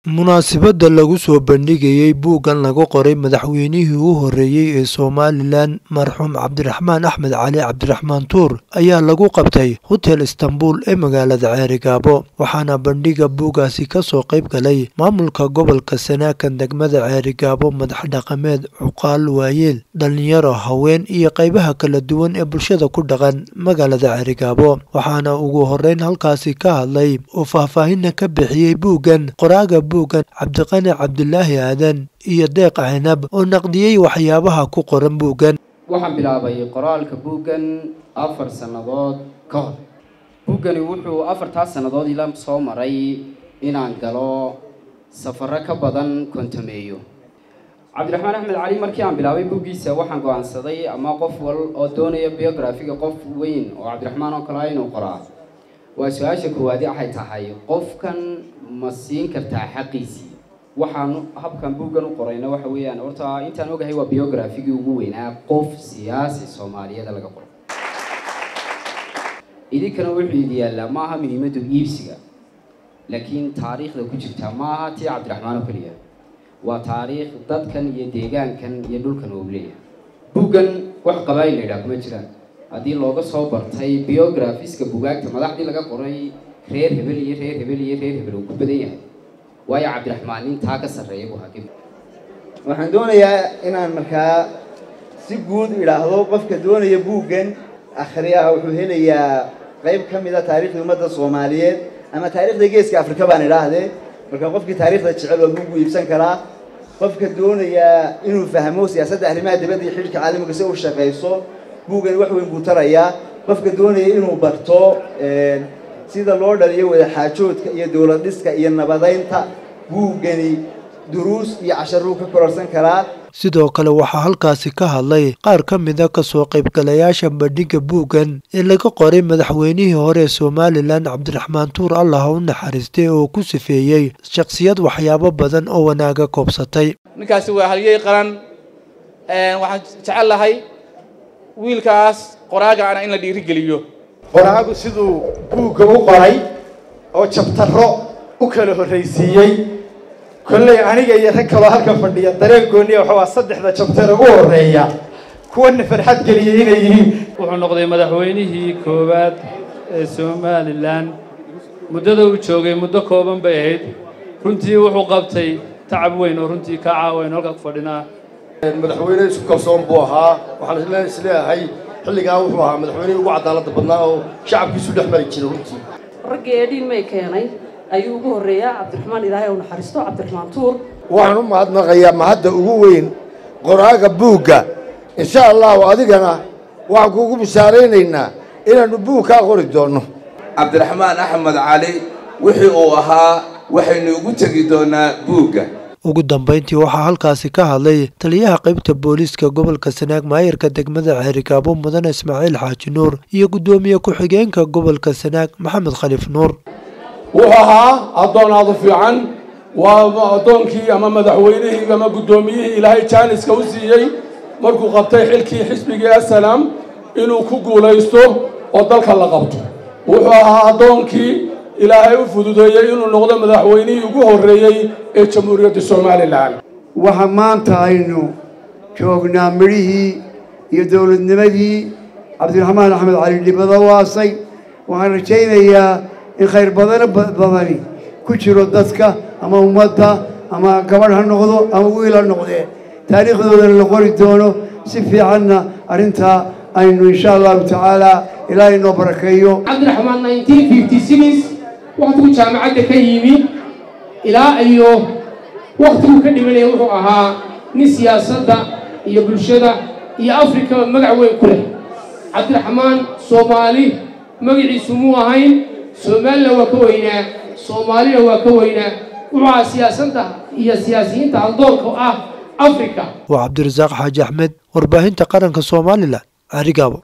munaasabadda lagu soo bandhigayey buuggan lagu qoray madaxweynihii u horreeyey ee somalilan marxuum cabdiraxmaan axmed cali cabdiraxmaan tuur ayaa lagu qabtay hotel istanbul ee magaalada ceerigaabo waxaana bandhiga buuggaasi ka soo qayb galay maamulka gobolka sanaakan degmada ceerigaabo madax dhaqameed cuqaal waayeel dhallinyaro haween iyo qaybaha kala duwan ee bulshada ku dhaqan magaalada ceerigaabo waxaana ugu horreyn halkaasi ka hadlay oo faahfaahinna ka bixiyey buuggan qoraaga buuggan cabdiqani cabdilaahi aadan iyo deeq cinab oo naqdiyey waxyaabaha ku qoran buuggan waxaan bilaabay qoraalka buuggan afar sannadood ka hor buuggani wuxuu afartaas sannadood ila soo maray inaan galo safaro ka badan kontameeyo cabdiraxmaan axmed cali markii aan bilaabay buuggiisa waxaan go-aansaday ama qof wal oo doonaya biografiga qof weyn oo cabdiraxmaan oo kale ah inuu qoraa waa su-aasha koowaadi waxay tahay qofkan ma siin kartaa xaqiisii waxaan habkan buuggan u qorayna waxa weeyaan horta intaan ogahay waa biografigii ugu weynaa qof siyaasi soomaaliyeed laga qoro idinkana wuxuu idi yaallaa ma aha muhiimaddu iibsiga laakiin taariikhda ku jirta ma aha tii cabdiraxmaan oo keliya waa taariikh dadkan iyo deegaankan iyo dhulkan uu leeyahay buuggan wax qabaayil la yidhaha kuma jiraan haddii looga soo bartay biografiska bugaagta madaxdii laga qoray reer hebel iyo reer hebel iyo reer hebel uu ku badan yahay waayo cabdiraxmaan intaa ka sarreeya buu hakib waxaan doonayaa inaan markaa si guud idhaahdo qofka doonaya buuggan akhriyaha wuxuu helayaa qayb ka mida taarikhda ummadda soomaaliyeed ama taarikhda geeska afrika baan idhaahdee marka qofkii taarikhda jecel waa buuggu iibsan karaa qofka doonaya inuu fahmo siyaasadda arrimaha dibadda iyo xidhiirka caalamiga si u shaqayso buuggani wax weyn buu tarayaa qofka doonaya inuu barto sida loo dhaliyo wadaxaajoodka iyo dowlad dhiska iyo nabadaynta buuggani duruus iyo casharuu ka kororsan karaa sidoo kale waxaa halkaasi ka hadlay qaar ka mida kasoo qaybgalayaasha bandhigga buuggan ee laga qoray madaxweynihii hore ee somalilan cabdiraxmaan tuur allah u naxariistay oo ku sifeeyey shakhsiyad waxyaabo badan oo wanaaga koobsatay ninkaasi waa halyey qaran waxaan jecel lahay wiilkaas qoraagaana in la dhiirigeliyo qoraagu siduu buugga u qoray oo jabtaro u kala horraysiiyey kolley aniga iyo rag kaloo halka fadhiya dareen gooniya waxa waa saddexda jabtare ugu horreeya kuwana farxad geliyay inay yihiin wuxuu noqday madaxweynihii koowaad ee somalilan muddada uu joogay muddo kooban bay ahayd runtii wuxuu qabtay tacab weyn oo runtii ka caawayn halka ku fadhinaa madaxweyne isku kalsoon buu ahaa waxaan isleeyahay xilligaa wuxuu ahaa madaxweynihii ugu cadaaladda badnaa oo shacabkiisu dhex mari jiray runtii raggii eedhiin may keenay ayuu ugu horreeyaa cabdiraxmaan ilaahay u naxariisto cabdiraxmaan tuur waxaan u mahadnaqayaa mahadda ugu weyn qoraaga buugga insha allahu adigana waxaan kuugu bishaaraynaynaa inaannu buug kaa qori doonno cabdiraxmaan axmed cali wixii uu ahaa waxaynu ugu tegi doonaa buugga ugu dambayntii waxaa halkaasi ka hadlay taliyaha qaybta booliiska gobolka sanaag maayarka degmada ceerigaabo mudane ismaaciil xaaji nuur iyo guddoomiye ku-xigeenka gobolka sanaag maxamed khaliif nuur wuxuu ahaa addoon aadu fiican waa addoonkii ama madaxweynihii ama guddoomiyihii ilaahay jaaniska u siiyey markuu qabtay xilkii xisbigii asalaam inuu ku guulaysto oo dalka la qabto wuxuu ahaa addoonkii ilaahay u fududeeyey inuu noqdo madaxweynihii ugu horreeyey ee jamhuuriyadda somalilan waxa maanta aynu joognaa midhihii iyo dowladnimadii cabdiraxmaan axmed cali dhibado waasay waxaan rajaynayaa in khayr badano badani ku jiro dadka ama ummadda ama gabadh ha noqdo ama wiil ha noqdee taariikhdoodana la qori doono si fiicanna arrintaa aynu insha allahu tacaala ilaahay noo barakeeyo cabdiraxmaan waktigu jaamacadda ka yimi ilaa iyo waktigu ka dhimanaya wuxuu ahaa nin siyaasadda iyo bulshada iyo afrikaba magac weyn ku leh cabdiraxmaan soomaali magaciisu muu ahayn soomaalina waa ka weynaa soomaalina waa ka weynaa wuxuu ahaa siyaasadda iyo siyaasiyiinta haldoorka ah afrika waa cabdirasaaq xaaji axmed warbaahinta qaranka somalilan carigaabo